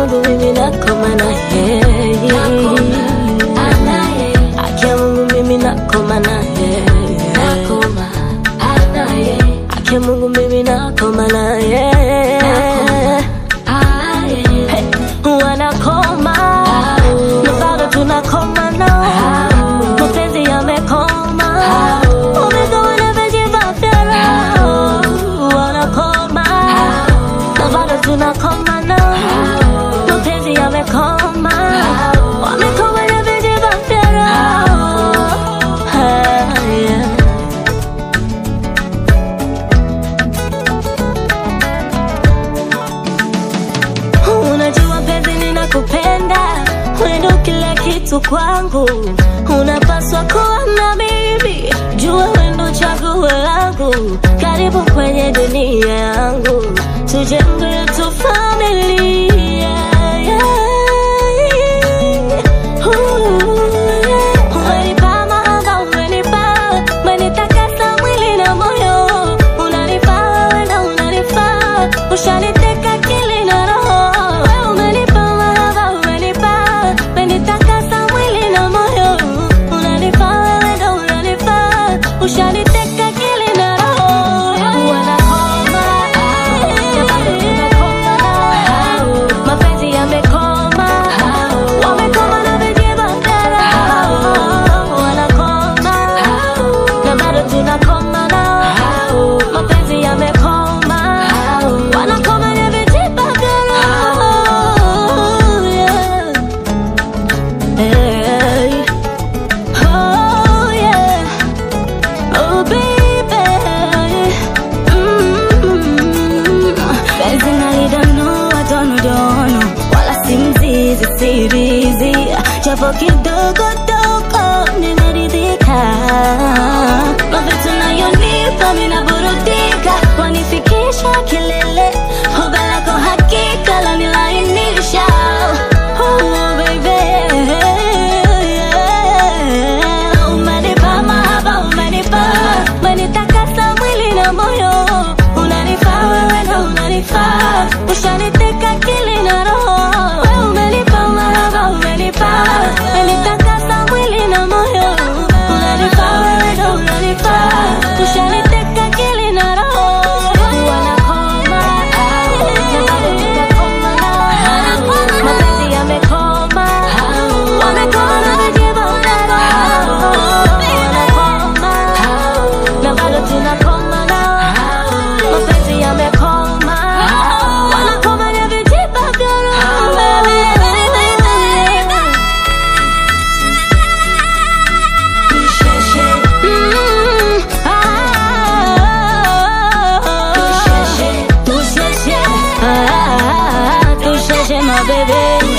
Mungu mimi nakoma na yeye, haki ya Mungu mimi nakoma na yeye, haki ya Mungu mimi nakoma na yeye, Hey, wanakoma na bado tunakoma nao, mapenzi yamekoma, umegawa na vijibadera, wanakoma na bado tunakoma nao, mapenzi yamekoma, wamekoma na vijibadera. Hey, yeah. Unajua penzi ninakupenda, wewe ndo kila kitu kwangu, unapaswa kuwa na mimi, jua wewe ndo chaguo langu, karibu kwenye dunia yangu, tujenge yetu familia yeah. Ooh, yeah. Umenipa mahaba, umenipa, umenitakasa mwili na moyo, unanifaa wewe na unanifaa, ushaniteka akili na roho. Wewe umenipa mahaba, umenipa, umenitakasa mwili na moyo, unanifaa wewe na unanifaa, ushaniteka akili na roho. Wanakoma, na bado tunakoma nao, mapenzi yamekoma, wamekoma na vijibandera. Wanakoma, na bado tunakoma nao, mapenzi yamekoma, wanakoma na vijibandera. Yeah. Hey. Oh, yeah. Oh, baby. Mm. Penzi nalidonoa donodono, wala si mzizi sirizi, japo kidogo dogo nimeridhika. Mavitu nayonipa minaburudika, wanifikisha kilele, hoga lako hakika lanilainisha. Oh, baby. Yeah. Umenipa mahaba, umenipa, umenitakasa mwili na moyo, unanifaa wewe na unanifaa, ushaniteka akili na roho. Wewe umenipa mahaba, umenipa, umenitakasa mwili na moyo, unanifaa wewe na unanifaa, ushaniteka akili na roho. Wanakoma, na bado tunakoma nao, mapenzi yamekoma, wamekoma na vijibondera. Wanakoma, na bado tunakoma nao, mapenzi yamekoma, wanakoma na vijibondera. Mm, ah, touche, ah, touche, my baby.